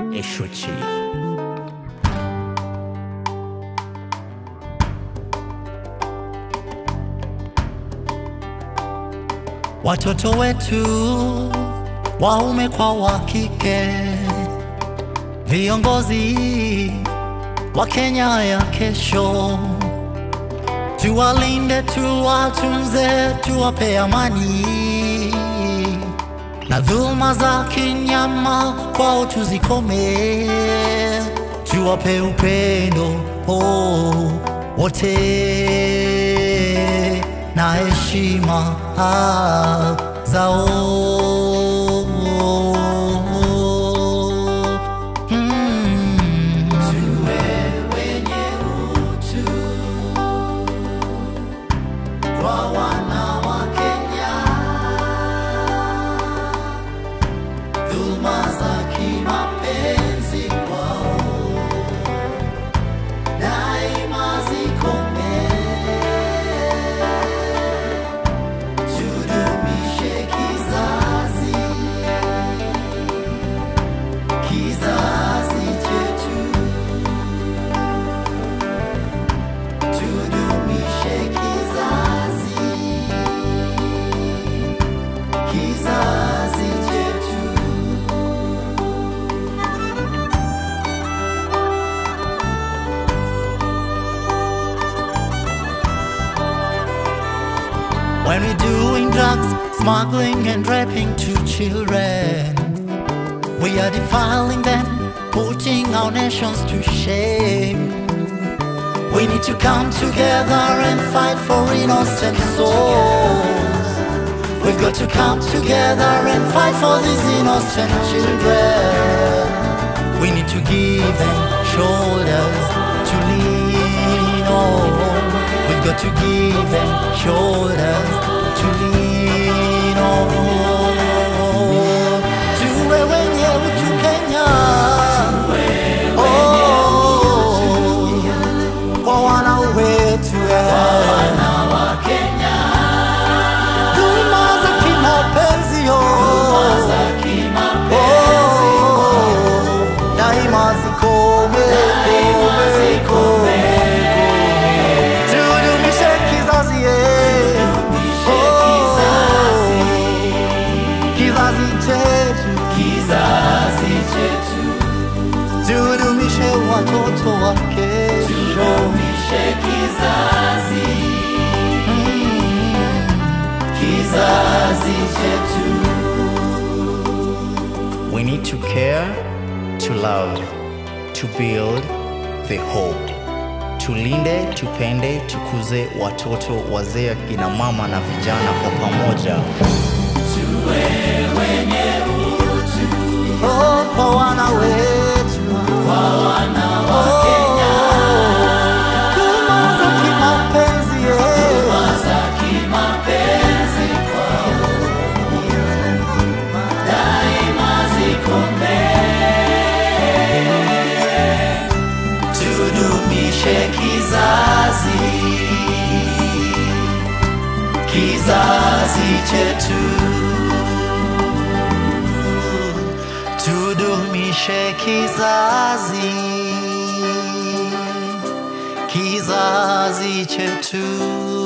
Eshuchi. Watoto wetu waume kwa wa kike, viongozi wa Kenya ya kesho, tuwalinde, tuwatunze, tuwape amani na dhuluma za kinyama kwao tuzikome, tuwape upendo oh, wote na heshima ah, zao mm. kwa wana wa Kenya, dhuluma za kimapenzi kwao daima zikome, tudumishe kizazi kizazi chetu, tudumishe kizazi kizazi chetu. When we're doing drugs, smuggling and raping to children, we are defiling them, putting our nations to shame. We need to come together and fight for innocent souls. We've got to come together and fight for these innocent children. We need to give them shoulders to lean on. We've got to give them shoulders to lean on. Tuwe wenye utu Kenya. Oh, kwa wana wetu dhuluma za kimapenzi yo. Oh, daima zikome, kome, tudumishe kizazi ye. Oh, kizazi chetu tudumishe watoto wa kesho kizazi chetu We need to care, to love, to build the hope. Tulinde, tupende, tukuze watoto, wazee, akina mama na vijana kwa pamoja. oh, kwa wana wetu Oh, dhuluma za kimapenzi yeah. tudumishe kizazi kizazi chetu tudumishe kizazi kizazi chetu